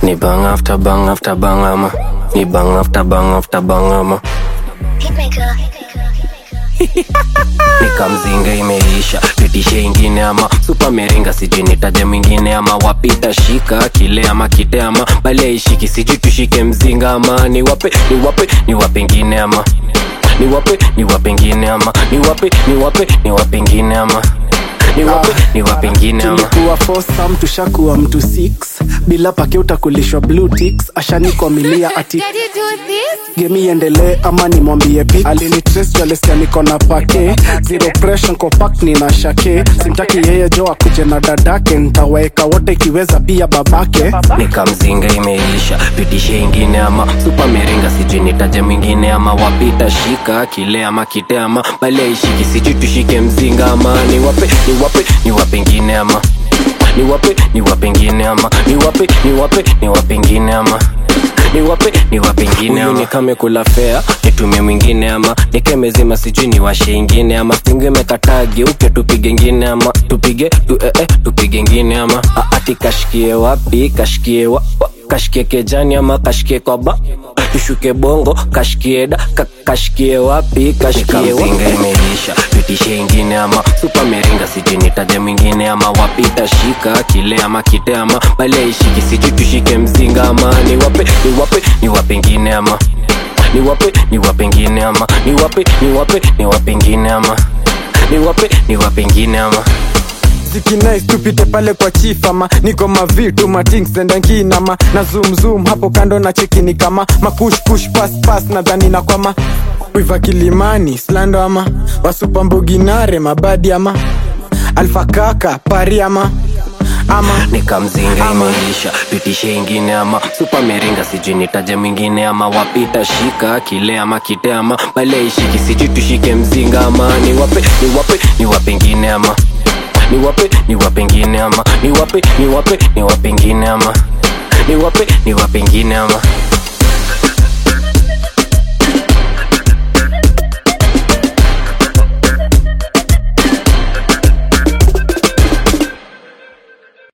Ni bang after bang after bang ama Ni bang after bang after bang ama Hitmaker. nikamzinga imeisha pitishe ingine ama supa meringa sijui nitaje mwingine ama wapita shika kile ama kite ama bali aishiki sijui tushike mzinga ama niwape niwape niwape ingine ama niwape niwape ingine ama niwape niwape niwape ingine ama niwape niwape ingine ama tulikuwa fosam tushakuwa mtu 6 bila pake utakulishwa blue ticks ashanikomilia ati Did you do this? gemi iendelee ama nimwambie pi alinitresialeskia niko na pake zero pressure compact ni na shake simtaki yeye jo akuje na dadake ntawaeka wote ikiweza pia babake nikamzinga imeisha pitishe ingine ama supa meringa sijui nitaje mwingine ama wapita shika kile ama kite ama bali aishiki sijui tushike mzinga ama niwape niwape niwape ingine ama niwape niwape ingine ama niwape niwape niwape ingine ama niwape niwape ingine ama nikame kula fea nitumie mwingine ama nikemezima sijui niwashe ingine ama stingo imekataa geuke tupige ingine ama tupige tu, eh, eh, tupige ingine ama A- ati kashikie wapi kashikie wa, wa, kashikie kejani ama kashikie kwaba tushuke bongo kashikie da ka, kashikie wapi kashikie wapi imeisha pitishe ingine ama supa meringa sijui nitaje mwingine ama wapita shika kile ama kite ama bali aishiki sijui tushike mzinga ama niwape niwape niwape ingine ama niwape niwape ingine ama niwape niwape niwape ingine ama niwape niwape ingine ama zikinais tupite pale kwa chief ama niko mavitu matingsendankinama na zoom zoom hapo kando na chekini kama mapushpush pas pas nadhani na kwama wiva kilimani slando ama wasupamboginare mabadi ama alfakaka pari ama ama nikamzinga imeisha pitishe ingine ama supa meringa sijui nitaje mwingine ama wapita shika kile ama kite ama bali aishiki sijui tushike mzinga ama niwape niwape niwape ingine ama niwape niwape ingine ama niwape niwape niwape ingine ama niwape niwape ingine ama